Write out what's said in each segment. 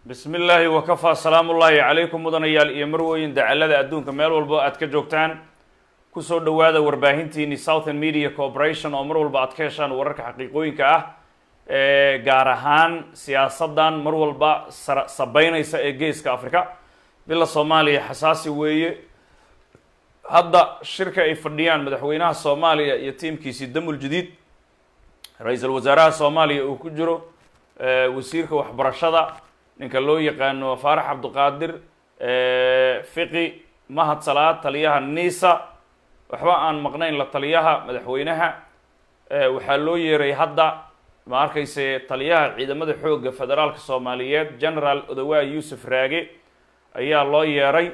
bismi illaahi wakafaa salaamu ullaahi calaykum mudanayaal iyo marwooyin dacalada adduunka meel walbo aad ka joogtaan kusoo dhowaada warbaahintiini southern media corporation oo mar walba aad ka heshaan wararka xaqiiqooyinka ah ee gaar ahaan siyaasaddan mar walba sara sabeynaysa ee geeska africa bila soomaaliya xasaasi weeye hadda shirka ay fadhiyaan madaxweynaha soomaaliya iyo tiimkiisii damul jadiid ra-iisul wasaaraha soomaaliya uu ku jiro wasiirka waxbarashada ninka loo yaqaano faarax cabdiqaadir fiqi mahad salaad taliyaha nisa waxba aan maqnayn la taliyaha madaxweynaha waxaa loo yeeray hadda ma arkayse taliyaha ciidamada xoogga federaalka soomaaliyeed generaal odawaa yuusuf raage ayaa loo yeeray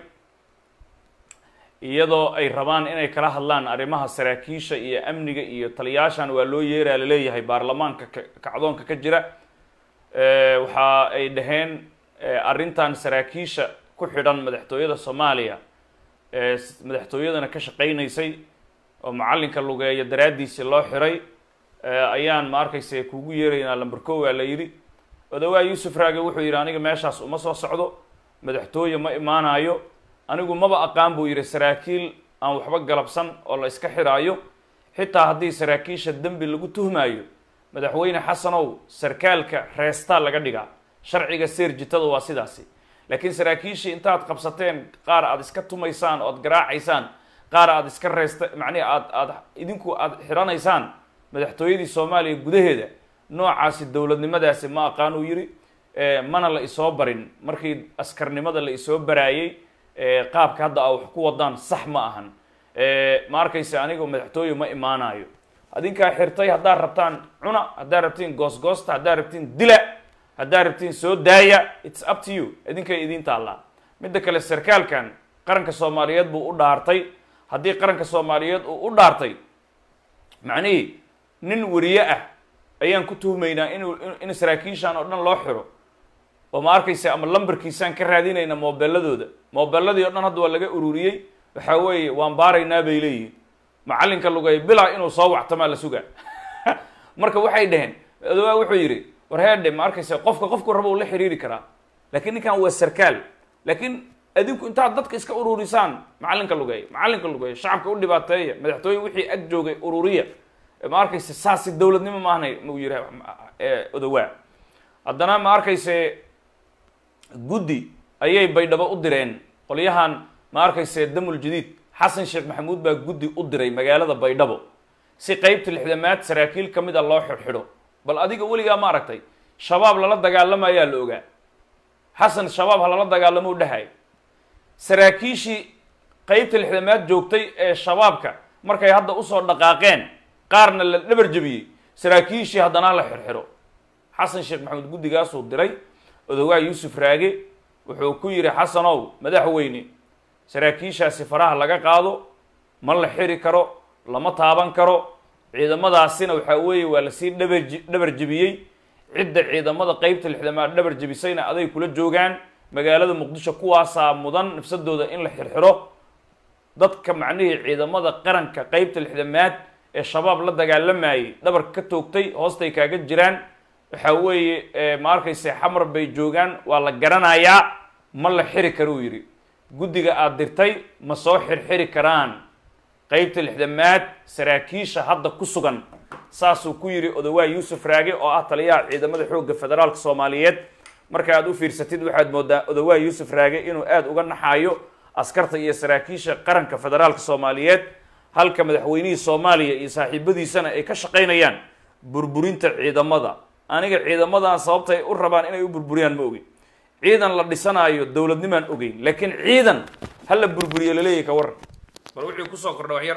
iyadoo ay rabaan inay kala hadlaan arrimaha saraakiisha iyo amniga iyo taliyaashan waa loo yeeraa laleeyahay baarlamaanka kacdoonka ka jira waxa ay dhaheen arrintan saraakiisha ku xidhan madaxtooyada soomaaliya madaxtooyadana ka shaqaynaysay oo macallinka lugeeya daraaddiisii loo xiray ayaan ma arkayse kugu yeeraynaa lamber ko waa la yidhi odawaa yuusuf raage wuxuu yidhi aniga meeshaas uma soo socdo madaxtooye ma imaanayo anigu maba aqaan buu yidhi saraakiil aan waxba galabsan oo la iska xiraayo xitaa haddii saraakiisha dembi lagu tuhmaayo madaxweyne xasanow sarkaalka reestaa laga dhigaa sharciga seerjitada waa sidaasi laakiin saraakiishii intaad qabsateen qaar aad iska tumaysaan oo ad garaacaysaan qaar aad iska reesta macnihi aad aad idinku aada xiranaysaan madaxtooyadii soomaaliya gudaheeda noocaasi dowladnimadaasi ma aqaan uu yidhi mana la isoo barin markii askarnimada la isoo baraayey qaabka hadda a wax ku wadaan sax ma ahan ma arkayse aniga madaxtooye ma imaanayo adinkaa xirtay haddaad rabtaan cuna haddaad rabtiin goosgoosta haddaad rabtiin dila haddaad rabtiin soo daaya its up to you idinkay idiin taallaa midda kale sarkaalkan qaranka soomaaliyeed buu u dhaartay haddii qaranka soomaaliyeed uu u dhaartay macnihii nin wariye ah ayaan ku tuhmaynaa inuu in saraakiishan oo dhan loo xiro oo ma arkaysa ama lambarkiisaan ka raadinayna moobeeladooda moobeeladii o dhan hadda waa laga ururiyey waxaa weeye waan baaraynaa bay leeyihin macallinka lugay bilaa inuu soo wactamaa la sugaa marka waxay dhaheen odawaa wuxuu yidhi war heedhe ma arkaysa qofka qofku raba uu la xiriiri karaa laakiin ninkan waa sarkaal laakiin adinku intaad dadka iska ururisaan macallinka lugeeya macallinka lugeeya shacabka u dhibaateeya madaxtooye wixii ag joogay ururiya ma arkayse saasi dowladnimo maahnay mau yihi odawaa haddana ma arkayse guddi ayay baydhabo u direen qolyahan ma arkayse damul jadiid xasan sheekh maxamuud baa guddi u diray magaalada baydhabo si qeybta lixdamaad saraakiil ka mid a loo xidhxidho bal adiga weligaa ma aragtay shabaab lala dagaalamayaa la ogaa xasan shabaab ha lala dagaalamo u dhahay saraakiishii qeybta lixdamaad joogtay ee shabaabka markay hadda usoo dhaqaaqeen qaarna la dhabar jebiyey saraakiishii haddana la xirxidho xasan sheekh maxamuud guddigaasuu diray odawaa yuusuf raage wuxuu ku yidhi xasanow madaxweyne saraakiishaasi faraha laga qaado ma la xiri karo lama taaban karo ciidamadaasina waxaa weeye waa lasii dhabarji dhabar jebiyey cidda ciidamada qeybta lixdamaad dhabar jebisayna aday kula joogaan magaalada muqdisho kuwaasaa mudan nafsadooda in la xirxiro dadka macnihii ciidamada qaranka qeybta lixdamaad ee shabaab la dagaalamayay dhabarka ka toogtay hoostay kaaga jiraan waxaa weeye ma arkayse xamar bay joogaan waa la garanayaa ma la xiri karo uu yidhi guddiga aada dirtay ma soo xirxiri karaan qeybta lixdamaad saraakiisha hadda ku sugan saasuu ku yidhi odawaa yuusuf raage oo ah taliyaha ciidamada xoogga federaalka soomaaliyeed marka aad u fiirsatid waxaad moodaa odawaa yuusuf raage inuu aada uga naxaayo askarta iyo saraakiisha qaranka federaalka soomaaliyeed halka madaxweynihii soomaaliya iyo saaxiibadiisana ay ka shaqaynayaan burburinta ciidamada aniga ciidamadan sababtay u rabaan inay u burburiyaan ma ogin ciidan la dhisanaayo dowladnimaan ogeyn laakiin ciidan ha la burburiyo laleeyahy ka waran bal wuxuu kusoo kordha wax yar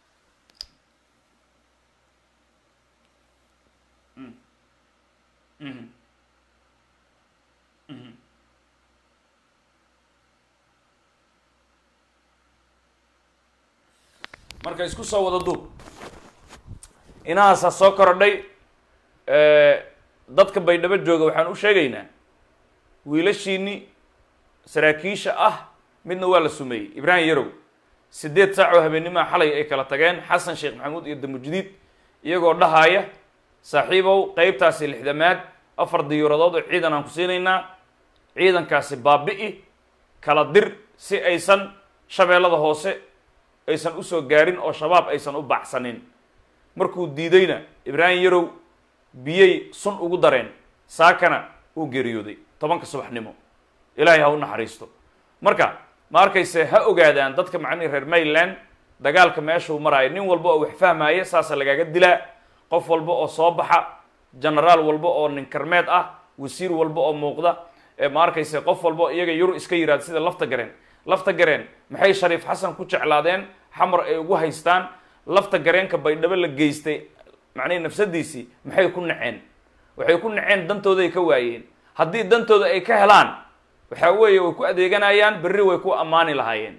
marka isku soo wada duub inahaasaa soo korodhay dadka baydhabo jooga waxaan u sheegaynaa wiilashiini saraakiisha ah midna waa la sumeeyey ibraahim yarow siddeed saac oo habeenimaha xalay ay kala tageen xasan sheekh maxamuud iyo damujadiid iyagoo dhahaaya saaxiibow qeybtaasi lixdamaad afar diyuuradood oo ciidan aan ku siinaynaa ciidankaasi baabi'i kala dir si aysan shabeellada hoose aysan usoo gaarin oo shabaab aysan u baxsanin markuu diidayna ibraahim yarow biyey sun ugu dareen saakana uu geeriyooday tobanka subaxnimo ilaahay ha u naxariisto marka ma arkayse ha ogaadaan dadka macnihi reer mayland dagaalka meeshuu maraayo nin walba oo wax fahmaya saasa lagaaga dilaa qof walba oo soo baxa genaraal walba oo nin karmeed ah wasiir walba oo muuqda ma arkayse qof walba oo iyaga yuru iska yiraahdo sida lafta gareen lafta gareen maxay shariif xasan ku jeclaadeen xamar ay ugu haystaan lafta gareenka baydhabo la geystay macnihi nafsadiisii maxay ku naceen waxay ku naceen dantooday ka waayeen haddii dantooda ay ka helaan waxaa weeye way ku adeeganayaan berri way ku ammaani lahaayeen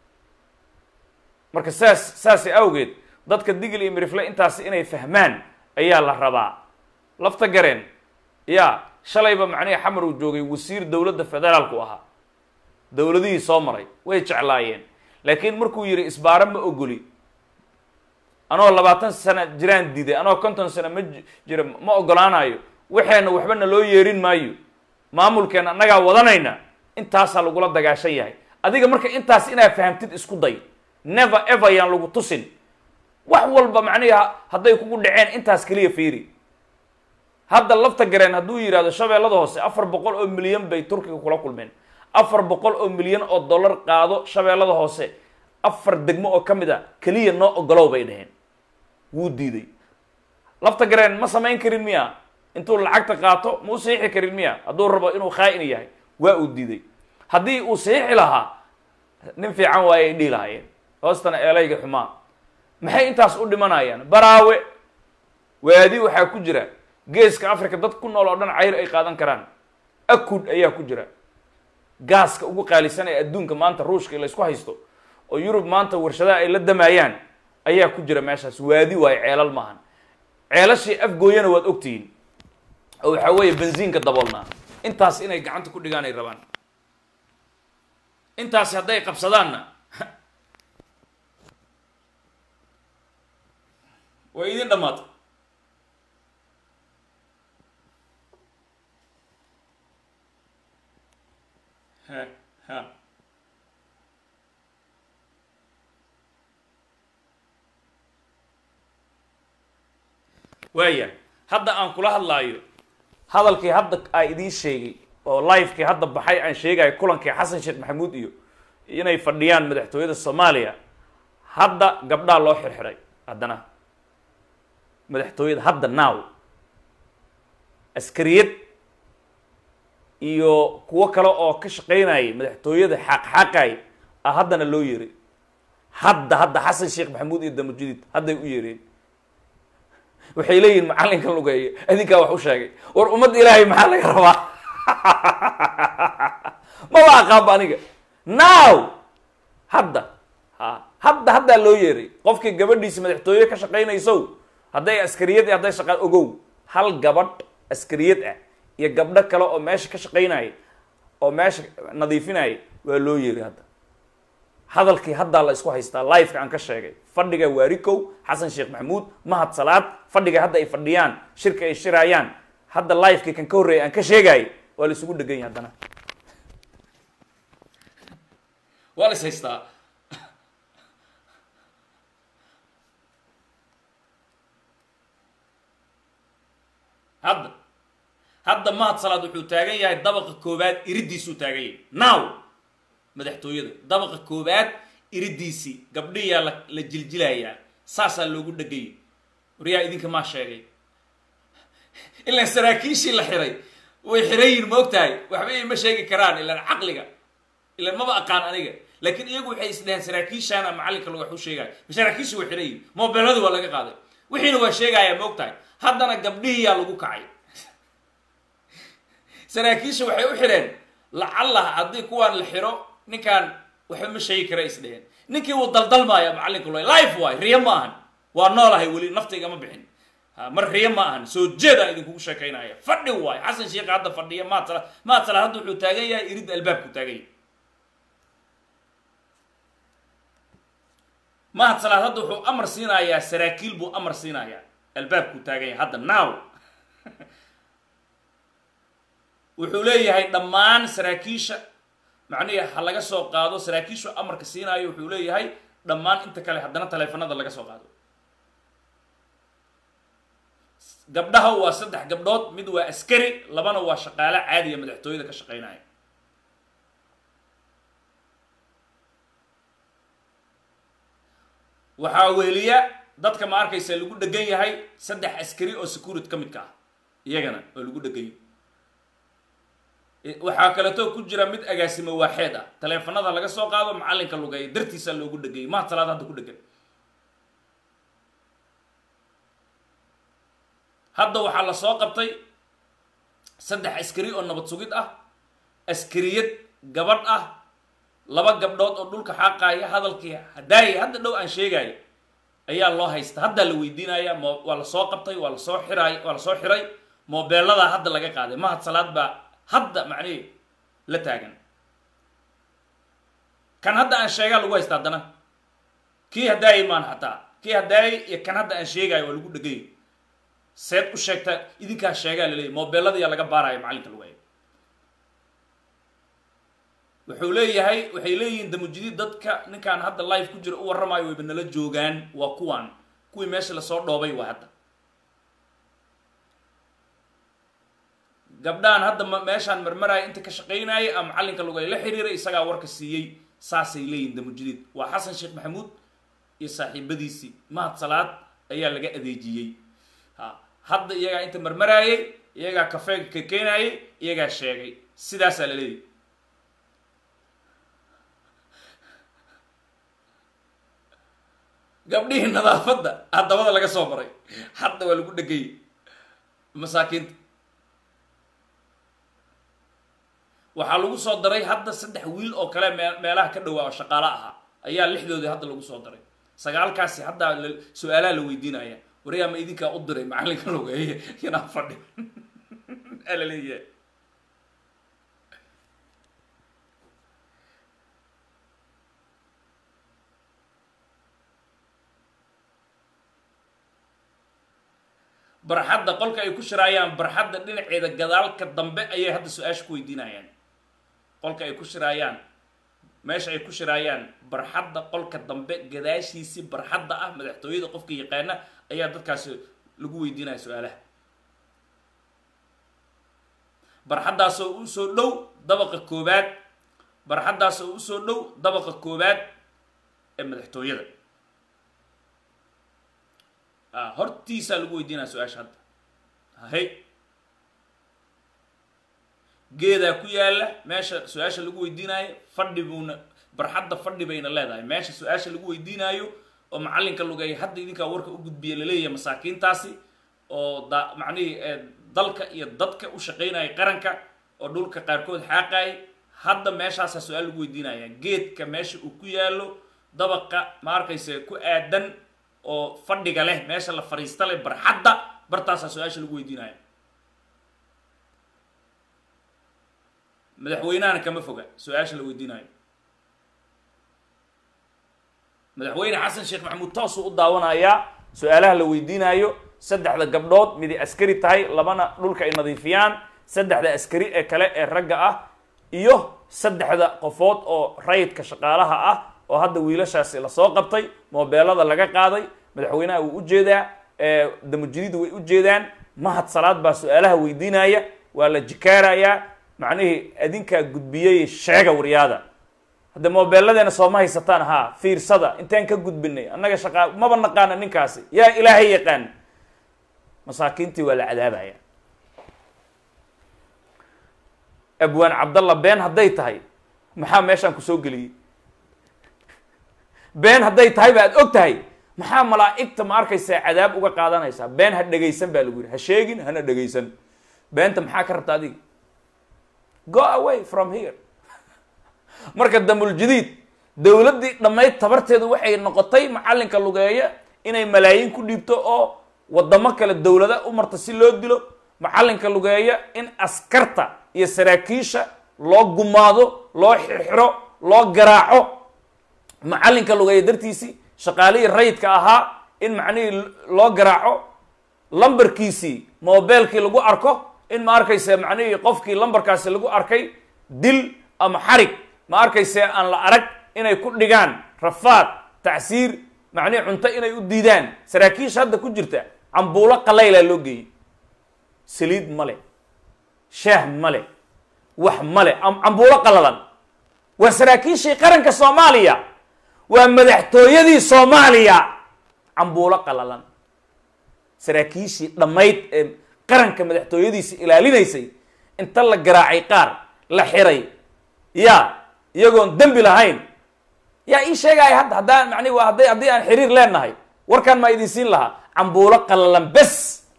marka saas saasi awgeed dadka digil iyo mirifle intaasi inay fahmaan ayaa la rabaa lafta gareen ya shalayba macnihi xamar uu joogay wasiir dowladda federaalku ahaa dowladihii soo maray way jeclaayeen laakiin markuu yidhi isbaaro ma ogoli anoo labaatan sano jiraan diiday anoo konton sano ma jira ma ogolaanayo waxeena waxba na loo yeerin maayo maamulkeena annagaa wadanayna intaasaa lagula dagaashan yahay adiga marka intaas inaad fahamtid isku day never ever yaan lagu tusin wax walba macnihi hadday kugu dhaceen intaas keliya fiiri hadda lafta gareen hadduu yidhahdo shabeellada hoose afar boqol oo milyan bay turkiga kula kulmeen afar boqol oo milyan oo dollar qaado shabeellada hoose afar degmo oo ka mid a keliya noo ogolow bay dhaheen wuu diiday lafta gareen ma samayn karin miya intuu lacagta qaato ma u saxiixi karin miya hadduu rabo inuu khaa-in yahay waa uu diiday haddii uu saxiixi lahaa nin fiican waaye ay dhihi lahaayeen hoostana eelayga xumaa maxay intaas u dhimanayaan baraawe waadi waxaa ku jira geeska africa dad ku nool oo dhan cayr ay qaadan karaan akud ayaa ku jira gaaska ugu qaalisan ee adduunka maanta ruushka laysku haysto oo yurub maanta warshadaha ay la damayaan ayaa ku jira meeshaas waadi waayo ceelal maahan ceelashii afgooyana waad ogtihiin oo waxaa weeye benziinka daboolnaa intaas inay gacanta ku dhigaan ay rabaan intaasi hadday qabsadaanna way idin dhammaatay ha ha waaya hadda aan kula hadlaayo hadalkii hadda aa idiin sheegay oo livekii hadda baxay aan sheegayo kulankii xasan sheekh maxamuud iyo inay fadhiyaan madaxtooyada soomaaliya hadda gabdhaa loo xirxiray haddana madaxtooyada hadda now askariyad iyo kuwo kale oo ka shaqaynayay madaxtooyada xaaqxaaqay a haddana loo yeeray hadda hadda xasan sheekh maxamuud iyo damujadiid hadday u yeereen waxay leeyihin macallinka lugeeyo adinkaa wax u sheegay war ummadda ilaahay maxaa laga rabaa maba aqaanba aniga now hadda ha hadda haddaa loo yeeray qofkii gabadhiisa madaxtooye ka shaqaynaysow hadday askariyad iyo hadday shaqaan ogow hal gabadh askariyad ah iyo gabdho kale oo meesha ka shaqaynaya oo meesha nadiifinaya waa loo yeeray hadda hadalkii haddaa la isku haystaa liveka aan ka sheegay fadhiga waarikow xasan sheekh maxamuud mahad salaad fadhiga hadda ay fadhiyaan shirka ay shiraayaan hadda livekii kan ka horreeyay aan ka sheegayay waa la isugu dhegan yahay haddana waa la is haystaa hadda hadda mahad salaad wuxuu taagan yahay dabaqa koobaad iridiisuu taagan yahay now madaxtooyada dabaqa koobaad iridiisii gabdhiyaa la la jiljilayaa saasaa loogu dhegayay waryaa idinka maa sheegay ilaan saraakiishii la xiray way xirayin ma og tahay waxba ima sheegi karaan ilaan caqliga ilaan maba aqaan aniga laakiin iyagu waxay isdhaheen saraakiishaana macallinka lagu wax u sheegaya saraakiishii way xirayin mobeelladii waa laga qaaday wixiina waa sheegayaa ma og tahay haddana gabdhihiyaa lagu kacay saraakiisha waxay u xidheen lacallah haddii kuwaan la xiro ninkaan waxba ma sheegi kara isdheheen ninkii wuu daldalmaaya macallinka lo life waay riyo ma ahan waa noolahay weli naftayga ma bixin mar riyo ma ahan soo jeedaan idinkugu sheekaynaya fadhi waay xasan sheekh hadda fadhiya maad sala maad sala hadda wuxuu taagan yahay irid albaabku taagan yahay mahad salaad hadda wuxuu amar siinayaa saraakiil buu amar siinayaa albaabku taagan yahay hadda now wuxuu leeyahay dhammaan saraakiisha macnihi ha laga soo qaado saraakiishu amarka siinaayo wuxuu leeyahay dhammaan inta kale haddana taleefanada laga soo qaado gabdhaha waa saddex gabdhood mid waa askari labana waa shaqaale caadiya madaxtooyada ka shaqaynaya waxaa weheliya dadka ma arkaysa lagu dhegan yahay saddex askari oo security ka midka ah iyagana oo lagu dhegan yahay waxaa kaleeto ku jira mid agaasimo waaxeed ah taleefanada laga soo qaado macallinka lugeeya dartiisa loogu dhegayay maha talaad hadda ku dhegan hadda waxaa la soo qabtay saddex askari oo nabad sugid ah askariyad gabadh ah laba gabdhood oo dhulka xaaqaaya hadalkii hadaayay hadda dhow aan sheegaayo ayaa loo haysta haddaa la weydiinaya mo waa la soo qabtay waa lasoo xiraay waa lasoo xiray moobeeladaa hadda laga qaaday mahad salaad baa hadda macnihi la taagan kan hadda aan sheegaa lagu haysta haddana kii hadaayay maan xataa kii hadaayay iyo kan hadda aan sheegaayo waa lagu dhegay seed u sheegta idinkaa sheegaa laleeyahy moobeeladayaa laga baaraya macallinka lagu hayo wuxuu leeyahay waxay leeyihiin damujidid dadka ninkaan hadda life ku jira u warramaayo wayba nala joogaan waa kuwaan kuwii meesha lasoo dhoobay waa hadda gabdhahan hadda meeshaan marmaraya inta ka shaqaynayay a macallinka lugay la xiriiray isagaa warka siiyey saasay leeyihin damujidid waa xasan sheekh maxamuud iyo saaxiibadiisii mahad salaad ayaa laga adeejiyey ha hadda iyagaa inta marmaraayay iyagaa kafeega kakeenayay iyagaa sheegay sidaasaa la leeyahy gabdhihii nadaafadda haddabada laga soo maray hadda waa lagu dhegayay masaakiinta waxaa lagu soo daray hadda saddex wiil oo kale mee meelaha ka dhowaa oo shaqaalo ahaa ayaa lixdoodii hadda lagu soo daray sagaalkaasi haddaa su-aalaha la weydiinaya waryaa ma idinkaa u diray macallinka logeeye yanaa fadhi aa la leeyahay barxadda qolka ay ku shiraayaan barxadda dhinaceeda gadaalka dambe ayay hadda su-aasha ku weydiinayaan qolka ay ku shiraayaan meesha ay ku shiraayaan barxadda qolka dambe gadaashiisii barxadda ah madaxtooyada qofka yaqaana ayaa dadkaasi lagu weydiinaya su-aalaha barxaddaasoo usoo dhow dabaqa koobaad barxaddaasoo usoo dhow dabaqa koobaad ee madaxtooyada hortiisaa lagu weydiinaya su-aasha hadda hay geedaa ku yaalla meesha su-aasha lagu weydiinaayo fadhi buuna barxadda fadhi bayna leedahay meesha su-aasha lagu weydiinaayo oo macallinka lugeeya hadda idinkaa warka u gudbiya laleeyahay masaakiintaasi oo da macnihii dalka iyo dadka u shaqaynaya qaranka oo dhulka qaarkood xaaqaay hadda meeshaasaa su-aal lagu weydiinaya geedka meesha uu ku yaallo dabaqa ma arkayse ku aadan oo fadhiga leh meesha la fadhiista leh barxadda bartaasaa su-aasha lagu weydiinaya madaxweynahana kama foga su-aasha la weydiinayo madaxweyne xasan sheekh maxamuud toosuu u daawanayaa su-aalaha la weydiinayo saddexda gabdhood midi askari tahay labana dhulka ay nadiifiyaan saddexda askari ee kale ee ragga ah iyo saddexda qofood oo rayidka shaqaalaha ah oo hadda wiilashaasi lasoo qabtay moobeelada laga qaaday madaxweynaha wuu ujeedaa damujiridu way ujeedaan mahad salaad baa su-aalaha weydiinaya waa la jikaarayaa macnihii adinkaa gudbiyey sheega waryaada hadde moobeeladeena sooma haysataan haa fiirsada intaan ka gudbinay annaga shaqaa maba naqaana ninkaasi yaa ilaahay yaqaan masaakiintii waa la cadaabaya abwaan cabdalla been hadday tahay maxaa meeshaan kusoo geliyey been hadday tahay ba ad og tahay maxaa malaa'igta ma arkaysaa cadaab uga qaadanaysaa been ha dhegaysan baa lagu yidhi ha sheegin hana dhegaysan beenta maxaa ka rabta adiga go away from here marka damuljadiid dowladdii dhammayd tabarteedu waxay noqotay macallinka lugeeya inay malaayiin ku dhiibto oo waddamo kale dowlada u marta si loo dilo macallinka lugeeya in askarta iyo saraakiisha loo gumaado loo xirxiro loo garaaco macallinka lugeeya dartiisii shaqaalihii rayidka ahaa in macnihii loo garaaco lambarkiisii mobeelkii lagu arko in ma arkayse macnihii qofkii lambarkaasi lagu arkay dil ama xarig ma arkayse aan la arag inay ku dhigaan rafaad tacsiir macnihii cunto inay u diidaan saraakiisha hadda ku jirta cambuulo qalaylaa loo geeyey saliid male shaah male wax male cambuulo qalalan waa saraakiishii qaranka soomaaliya waa madaxtooyadii soomaaliya cambuulo qalalan saraakiishii dhammayd ee qaranka madaxtooyadiisa ilaalinaysay inta la garaacay qaar la xiray ya iyagoon dembi lahayn yaa ii sheegaya hadda haddaan mani waa hadday haddii aan xiriir leenahay warkaan maa idin siin lahaa cambuulo qalalan bes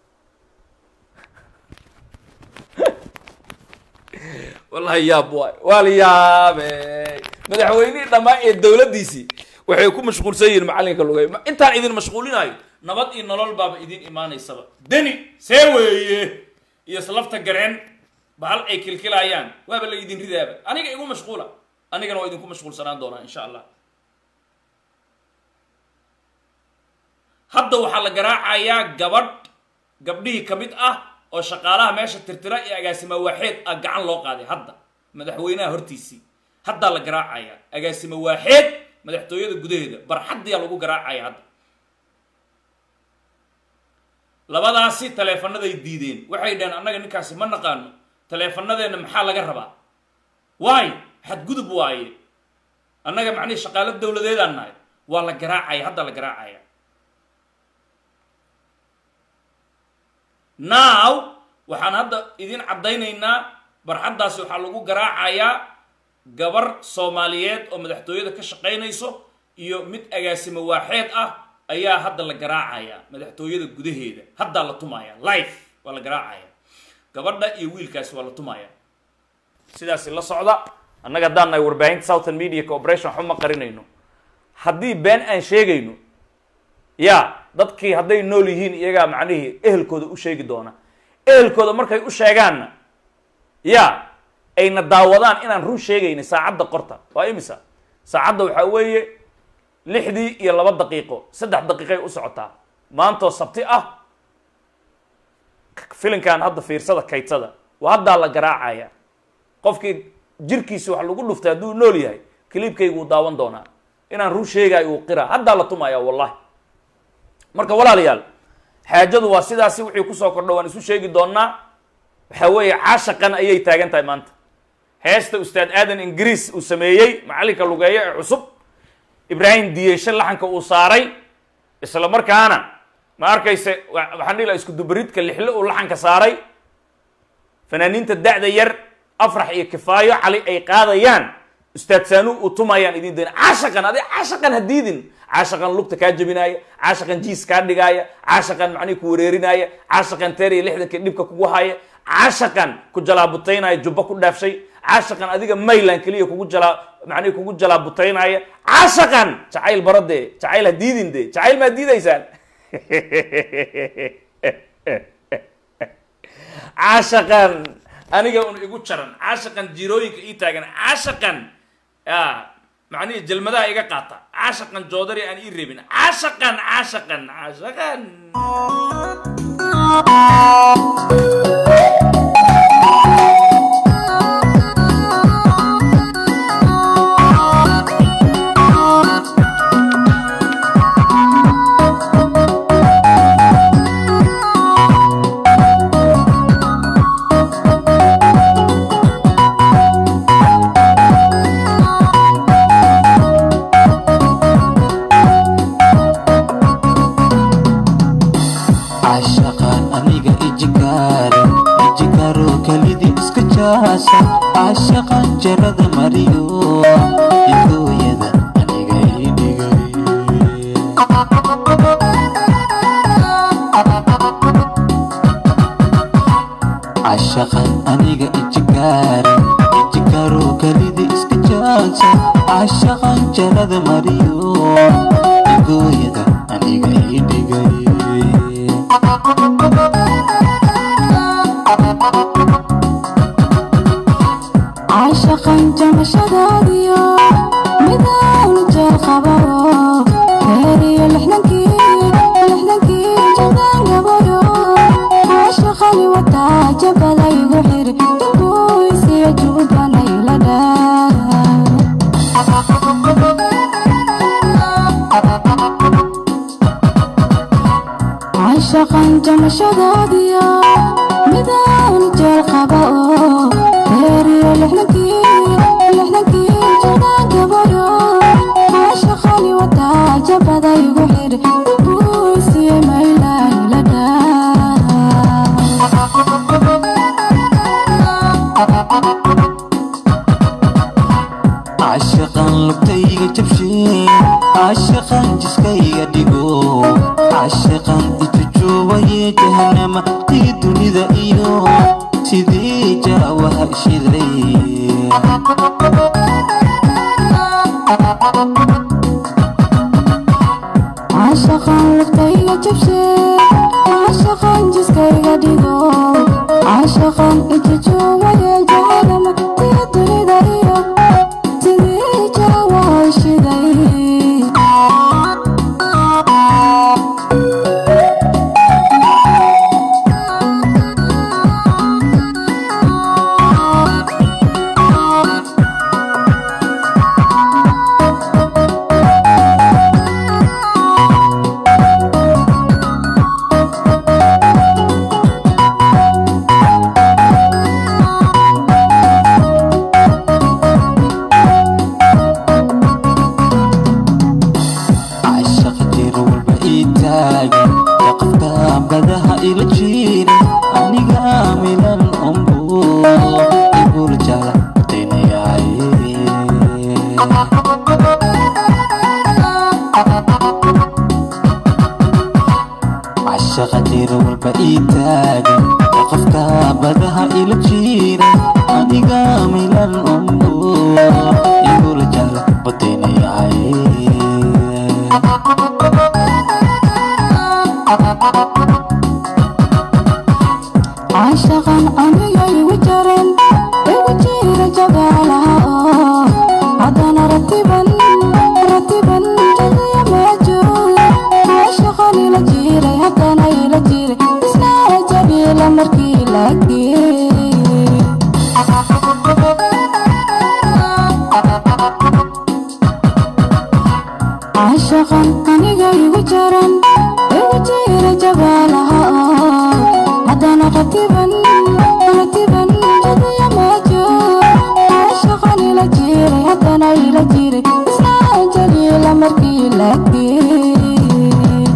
wallahi yaab waay waa la yaabe madaxweynihii dhammaa ee dowladdiisii waxay ku mashquulsan yihiin macallinka lugay intaan idin mashquulinayo nabad iyo nolol baaba idin imaanaysaba deni see weeye iyo slafta gareen bahal ay kilkilayaan waaba la idin ridaaba aniga igu mashquula anigana waa idinku mashquulsanaan doonaa insha allah hadda waxaa la garaacayaa gabadh gabdhihii ka mid ah oo shaqaalaha meesha tirtira iyo agaasimo waaxeed ah gacan loo qaaday hadda madaxweynaha hortiisii haddaa la garaacaya agaasimo waaxeed madaxtooyada gudaheeda barxaddiyaa lagu garaacaya hadda labadaasi taleefanaday diideen waxay dhaheen annaga ninkaasi ma naqaano taleefanadeenna maxaa laga rabaa waay xadgudub waaye annaga macnihi shaqaalo dowladeedaan nahay waa la garaacaya haddaa la garaacaya now waxaan hadda idin caddaynaynaa barxaddaasi waxaa lagu garaacayaa gabar soomaaliyeed oo madaxtooyada ka shaqaynayso iyo mid agaasimo waaxeed ah ayaa hadda la garaacaya madaxtooyada gudaheeda haddaa la tumaya life waa la garaacaya gabadha iyo wiilkaasi waa la tumaya sidaasi la socda annaga haddaan nahay warbaahinta southern media corporation waxba ma qarinayno haddii been aan sheegayno ya dadkii hadday nool yihiin iyagaa macnihii ehelkooda u sheegi doona ehelkooda markay u sheegaanna ya ayna daawadaan inaan run sheegayna saacadda qorta waa imisa saacadda waxaa weeye lixdii iyo laba daqiiqo saddex daqiiqay u socotaa maantoo sabti ah filinkan hadda fiirsada kaydsada waa haddaa la garaacaya qofkii jirkiisi wax lagu dhuftay hadduu nool yahay kaliibkaygu uu daawan doonaa inaan run sheegaayo uu qiraa haddaa la tumaya wallahi marka walaalayaal xaajadu waa sidaasi wixii kusoo kordha waan isu sheegi doonaa waxaa weeye caashaqan ayay taagan tahay maanta heesta ustaad aadan ingiriis uu sameeyey macallinka lugeeyo ee cusub ibraahim diyeshe laxanka uu saaray isla markaana ma arkayse waxaan dhihi laha isku dubaridka lixle uu laxanka saaray fanaaniinta da'da yar afrax iyo kifaayo cali ay qaadayaan ustaad saanu uu tumayaan idin dayna caashaqan adi caashaqan ha diidin caashaqan lugta kaa jebinaaya caashaqan jiis kaa dhigaaya caashaqan macnihi ku wareerinaaya caashaqan teer iyo lixdanka dhibka kugu haya caashaqan ku jalaabutaynaya jubba ku dhaafshay caashaqan adiga maylan keliya kugu jalaa macnihi kugu jalaabutaynaya caashaqan jacayl baradee jacayl ha diidin de jacayl maa diidaysaan caashaqan aniga un igu jaran caashaqan jirooyinka ii taagan caashaqan ya macnihi jelmadaha iga qaata caashaqan joodari aan ii reebin caashaqan caashaqan caashaqan caashaqaan aniga ijikaare ijikaaro kalidii iska jaasa caashaqaan jarada mariyo idooyada aniga idhigay caashaqaan aniga ijikaare ijikaaro kalidii iska jaasa caashaqaan jarada mariyo idooyada aniga idhigay caashaqan jamashadaadiyo midowna jeel qabayo reeriyo lixdankii lixdankii jadaan gabayo caashaqani wataa jabaday jaawaha shiday caashaqan lugtayga jabshe caashaqan jiskayga dhigo caashaqan ijajuwaye jahadama tii dunida iyo sidii jaawaha shiday cashaqa jir walba ii taagan yaqaftaan badaha ila jirin aniga milan umbu igula jala daynayaay cashaqa jir walba ii taagan yaqaftaan badaha ila jirin aniga milan umbu igula jala badaynayaay caashaqan aniga igu jaran igu jira jagaalaha oo haddana ratiban ratiban jadaya maajuuga caashaqan ila jiray haddana ila jiray isna jabiila markii la geeyey caashaqan aniga igu jaran igu jira jabaalaha oo haddana ratiban ratiban jadaya maajuuga caashaqan ila jiray haddana ila jiray isna jabiila markii la geeyey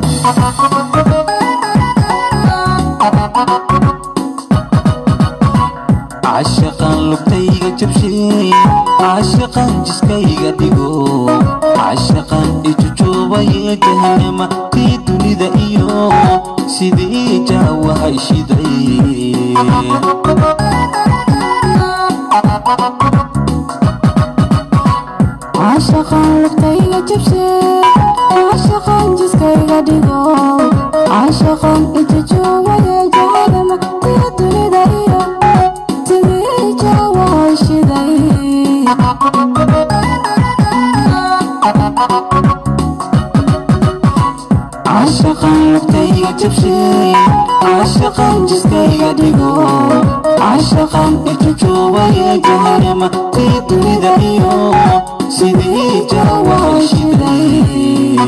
caashaqan lugtayga jabshay caashaqan jiskayga dhigo caashaqan ijujuubaye jahanama tii dunida iyo sidii jaawaha shiday caashaqan lugtayga jabshe caashaqan jiskayga dhigo caashaqan ijajuwaye jahadama tii dunida iyo sidii jaawaha shiday caashaqan lugtayga jabshay caashaqan jiskayga dhigo caashaqan ijujuubaye jahanama tii dunida iyo sidii jaawaha shiday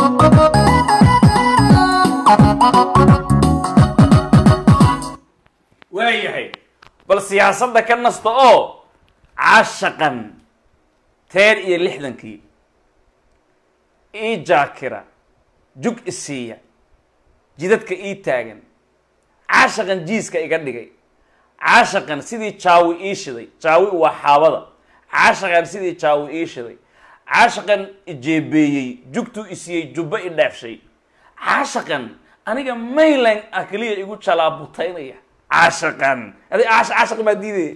waayahay bal siyaasadda ka nasta oo caashaqan teer iyo lixdankii ii jaakira jug isiiya jidadka ii taagan caashaqan jiiska iga dhigay caashaqan sidii jaawi ii shiday jaawi waa xaabada caashaqan sidii jaawi ii shiday caashaqan ijeebeeyey jugtuu isiiyey jubbo i dheefshay caashaqan aniga maylan ah keliya igu jalaabutaynaya caashaqan adi caash caashaq maa diidaya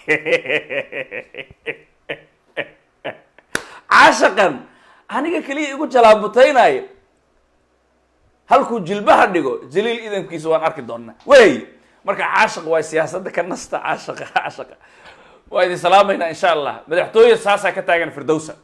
caashaqan aniga keliya igu jalaabutaynaayo halkuu jilbaha dhigo jaliil idankiisa waan arki doonaa wey marka caashaq waa siyaasadda ka nasta caashaqa caashaqa waa idin salaamaynaa insha allah madaxtooye saasaa ka taagan firdowsa